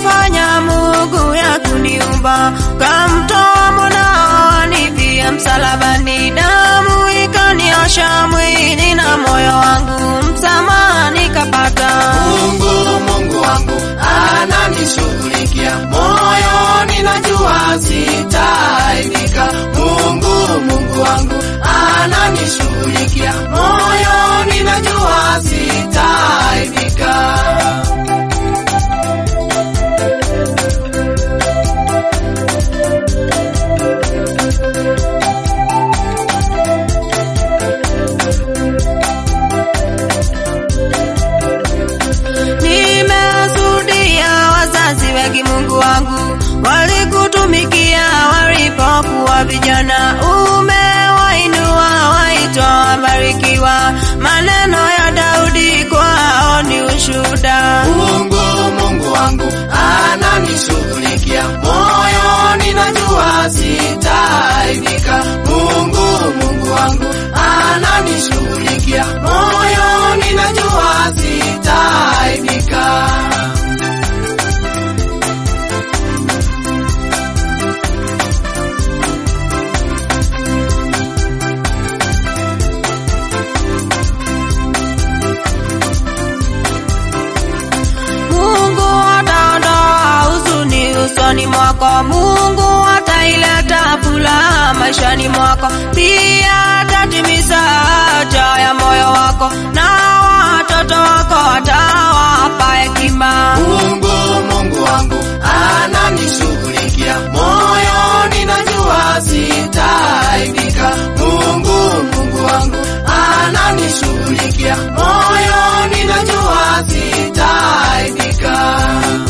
uliyofanya Mungu ya kuniumba, kamtoa mwanao anifie msalabani, damu ikaniosha mwili na moyo wangu, msamaha nikapata. Mungu, Mungu wangu ananishughulikia, moyo ninajua sitaaibika. Mungu, Mungu wangu ananishughulikia, moyo ninajua sitaaibika. Nimeshuhudia wazazi wengi, Mungu wangu, walikutumikia walipokuwa vijana. Umewainua waitwa wabarikiwa, maneno ya Daudi kwao ni ushuhuda. Mungu, Mungu wangu ananishughulikia, moyo ninajua sitaaibika. Mungu, Mungu wangu ananishughulikia, moyo ninajua sitaaibika. Mungu ataondoa huzuni usoni mwako, Mungu ataileta furaha maishani mwako, pia atatimiza haja ya moyo wako, na watoto wako atawapa hekima. Mungu, Mungu wangu ananishughulikia, moyo ninajua sitaaibika. Mungu, Mungu wangu ananishughulikia, moyo ninajua sitaaibika.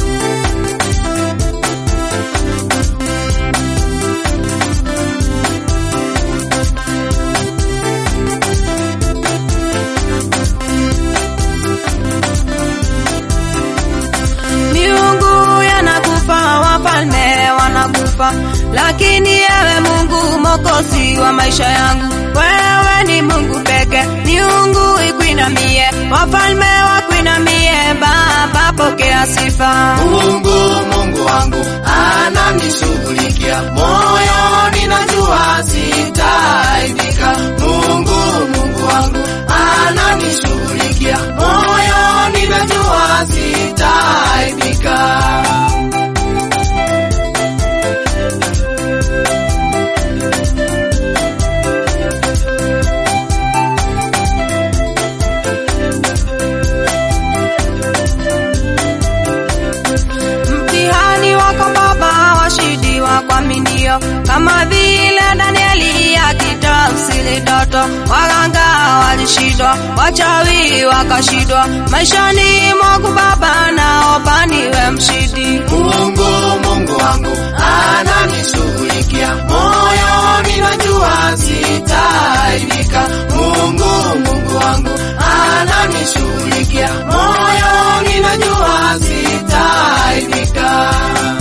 Miungu yanakufa, wafalme wanakufa, lakini ewe Mungu Mwokozi wa maisha yangu, wewe ni Mungu peke. Miungu ikuinamie, wafalme wakuinamie, Baba pokea sifa. Mungu, Mungu wangu ananishughulikia, moyo ninajua sitaaibika. Mungu, Mungu wangu ananishughulikia, moyo ninajua sitaaibika. Mtihani wako Baba washidiwa kwa minio, kama vile Danieli akitafsiri ndoto, waganga walishindwa, wachawi wakashindwa. Maishani mwangu Baba, naomba niwe mshindi. Mungu, Mungu wangu ananishughulikia, moyo ninajua sitaaibika. Mungu, Mungu wangu ananishughulikia, moyo ninajua sitaaibika.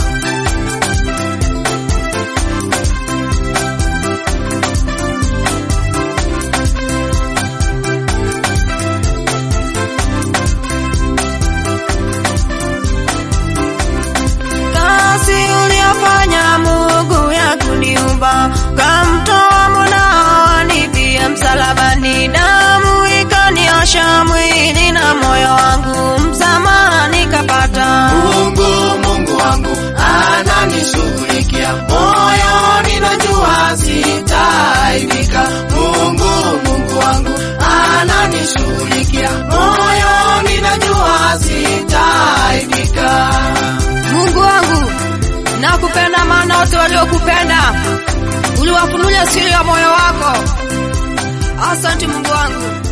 Kazi uliyofanya Mungu ya kuniumba, kamtoa mwanao anifie msalabani, damu ikaniosha mwili na moyo wangu, msamaha nikapata. Mungu, Mungu wangu ananishughulikia, moyo ninajua sitaaibika. Mungu, Mungu wangu ananishughulikia, moyo ninajua sitaaibika. Mungu wangu, nakupenda, maana wote waliokupenda uliwafunulia siri ya moyo wako. Asante Mungu wangu.